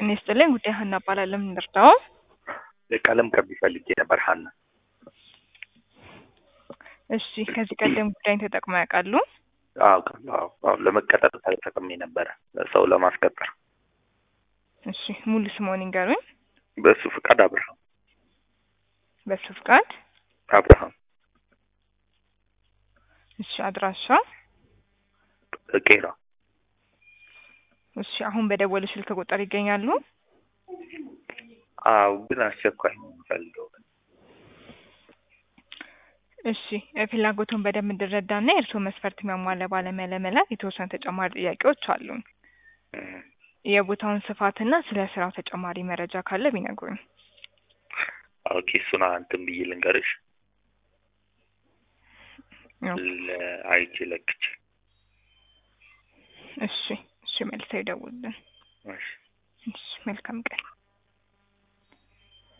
ጤና ይስጥልኝ። ጉዳይ ሀና እባላለሁ። ምን ልርዳው? ቀለም ቀቢ ፈልጌ ነበር ሀና። እሺ፣ ከዚህ ቀደም ጉዳይን ተጠቅመው ያውቃሉ? አዎ አዎ አዎ፣ ለመቀጠር ተጠቅሜ ነበረ ሰው ለማስቀጠር። እሺ፣ ሙሉ ስምዎን ይንገሩኝ? በሱ ፍቃድ አብርሃም በሱ ፍቃድ። አብርሃም እሺ፣ አድራሻ? ቄራ። እሺ፣ አሁን በደወሉ ስልክ ቁጥር ይገኛሉ? አዎ፣ ግን አስቸኳይ ነው የምፈልገው። እሺ፣ ፍላጎቱን በደንብ እንድረዳና የእርስዎ መስፈርት የሚያሟላ ባለሙያ ለመላክ የተወሰኑ ተጨማሪ ጥያቄዎች አሉን። የቦታውን ስፋትና ስለ ስራው ተጨማሪ መረጃ ካለ ቢነግሩኝ። ኦኬ፣ እሱን እንትን ብዬ ልንገርሽ። አይቼ ለክቼ። እሺ፣ እሺ፣ መልሰው ይደውሉልን። እሺ እሺ፣ መልካም ቀን።